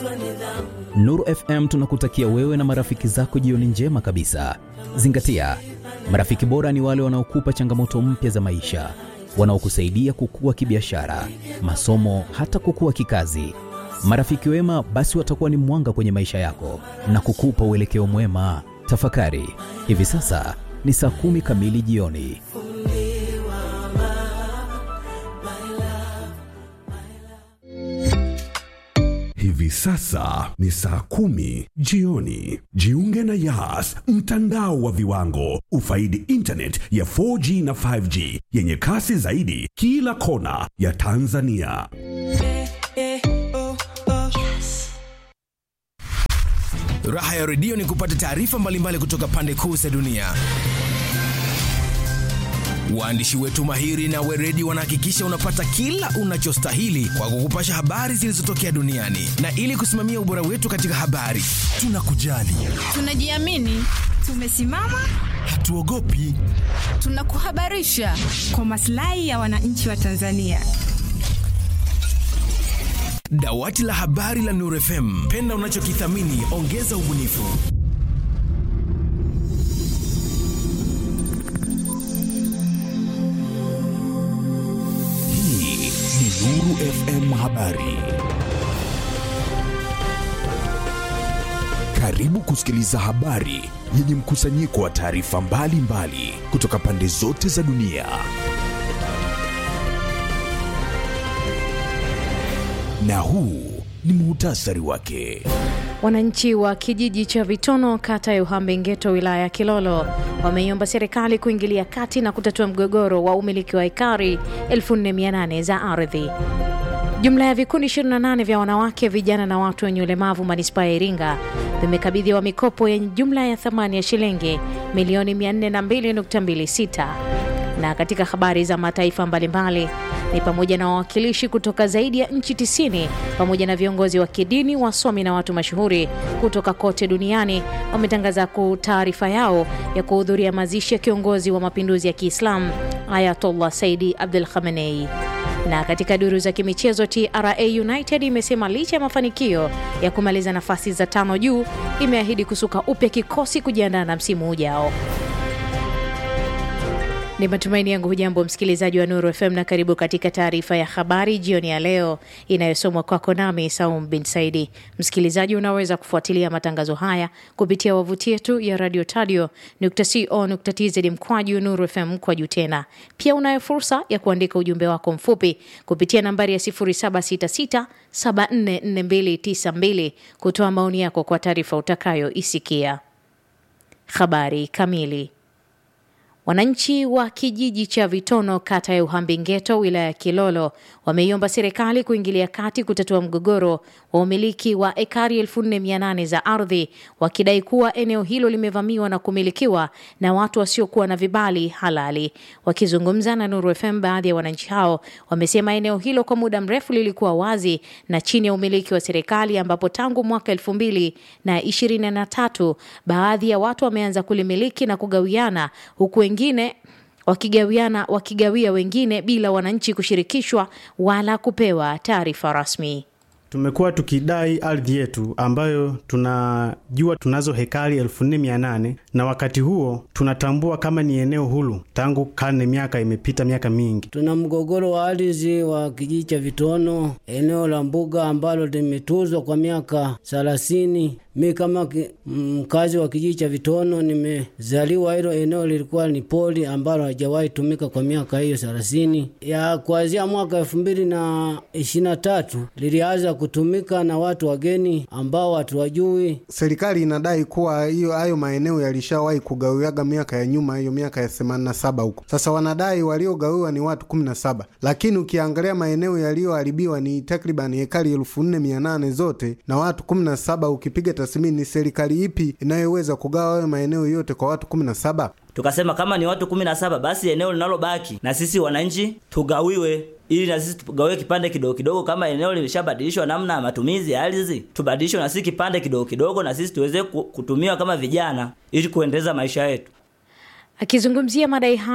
Nuru FM tunakutakia wewe na marafiki zako jioni njema kabisa. Zingatia, marafiki bora ni wale wanaokupa changamoto mpya za maisha, wanaokusaidia kukua kibiashara, masomo, hata kukua kikazi. Marafiki wema basi watakuwa ni mwanga kwenye maisha yako na kukupa uelekeo mwema. Tafakari, hivi sasa ni saa kumi kamili jioni. Hivi sasa ni saa kumi jioni. Jiunge na Yas, mtandao wa viwango. Ufaidi internet ya 4G na 5G yenye kasi zaidi kila kona ya Tanzania. Raha ya redio ni kupata taarifa mbalimbali kutoka pande kuu za dunia. Waandishi wetu mahiri na weredi wanahakikisha unapata kila unachostahili kwa kukupasha habari zilizotokea duniani, na ili kusimamia ubora wetu katika habari, tunakujali, Tunajiamini, tumesimama, hatuogopi. tunakuhabarisha kwa maslahi ya wananchi wa Tanzania. Dawati la habari la Nuru FM, penda unachokithamini, ongeza ubunifu. Hii ni Nuru FM Habari. Karibu kusikiliza habari yenye mkusanyiko wa taarifa mbalimbali kutoka pande zote za dunia. Na huu ni muhtasari wake. Wananchi wa kijiji cha Vitono, kata ya Uhambengeto, wilaya ya Kilolo, wameiomba serikali kuingilia kati na kutatua mgogoro wa umiliki wa ekari 4800 za ardhi. Jumla ya vikundi 28 vya wanawake, vijana na watu wenye ulemavu manispaa ya Iringa vimekabidhiwa mikopo yenye jumla ya thamani ya shilingi milioni 402.26 na katika habari za mataifa mbalimbali ni pamoja na wawakilishi kutoka zaidi ya nchi 90 pamoja na viongozi wa kidini, wasomi na watu mashuhuri kutoka kote duniani wametangaza ku taarifa yao ya kuhudhuria mazishi ya kiongozi wa mapinduzi ya Kiislamu Ayatollah Saidi Abdul Khamenei. Na katika duru za kimichezo, TRA United imesema licha ya mafanikio ya kumaliza nafasi za tano juu, imeahidi kusuka upya kikosi kujiandaa na msimu ujao. Ni matumaini yangu hujambo msikilizaji wa Nuru FM na karibu katika taarifa ya habari jioni ya leo inayosomwa kwako nami Saum bin Saidi. Msikilizaji, unaweza kufuatilia matangazo haya kupitia wavuti yetu ya radio tadio co.tz mkwaju Nuru FM mkwaju tena. Pia unayo fursa ya kuandika ujumbe wako mfupi kupitia nambari ya 0766744292 kutoa maoni yako kwa taarifa utakayoisikia. Habari kamili. Wananchi wa kijiji cha Vitono kata ya Uhambengeto wilaya ya Kilolo wameiomba serikali kuingilia kati kutatua mgogoro wa umiliki wa ekari 4800 za ardhi wakidai kuwa eneo hilo limevamiwa na kumilikiwa na watu wasiokuwa na vibali halali. Wakizungumza na Nuru FM, baadhi ya wananchi hao wamesema eneo hilo kwa muda mrefu lilikuwa wazi na chini ya umiliki wa serikali, ambapo tangu mwaka elfu mbili na ishirini na tatu baadhi ya watu wameanza kulimiliki na kugawiana huku wengine wakigawiana wakigawia wengine bila wananchi kushirikishwa wala kupewa taarifa rasmi. Tumekuwa tukidai ardhi yetu ambayo tunajua tunazo hekari elfu nne mia nane na wakati huo tunatambua kama ni eneo huru tangu karne, miaka imepita miaka mingi. Tuna mgogoro wa ardhi wa kijiji cha Vitono, eneo la mbuga ambalo limetuzwa kwa miaka thelathini. Mi kama ki- mkazi wa kijiji cha Vitono nimezaliwa, hilo eneo lilikuwa ni poli ambalo halijawahi tumika kwa miaka hiyo thelathini. Ya kuanzia mwaka elfu mbili na ishirini na tatu lilianza kutumika na watu wageni ambao hatuwajui. Serikali inadai kuwa hiyo hayo maeneo yalishawahi kugawiwaga miaka ya nyuma, hiyo miaka ya 87 huko. Sasa wanadai waliogawiwa ni watu 17, lakini ukiangalia maeneo yaliyoharibiwa ni takriban hekari elfu nne mia nane zote na watu 17. Ukipiga tathmini, ni serikali ipi inayoweza kugawa hayo maeneo yote kwa watu 17? Tukasema kama ni watu kumi na saba basi eneo linalobaki na sisi wananchi tugawiwe, ili na sisi tugawiwe kipande kidogo kidogo. Kama eneo limeshabadilishwa namna ya matumizi ya ardhi, tubadilishwe na sisi kipande kidogo kidogo, na sisi tuweze ku- kutumiwa kama vijana, ili kuendeleza maisha yetu. Akizungumzia madai hayo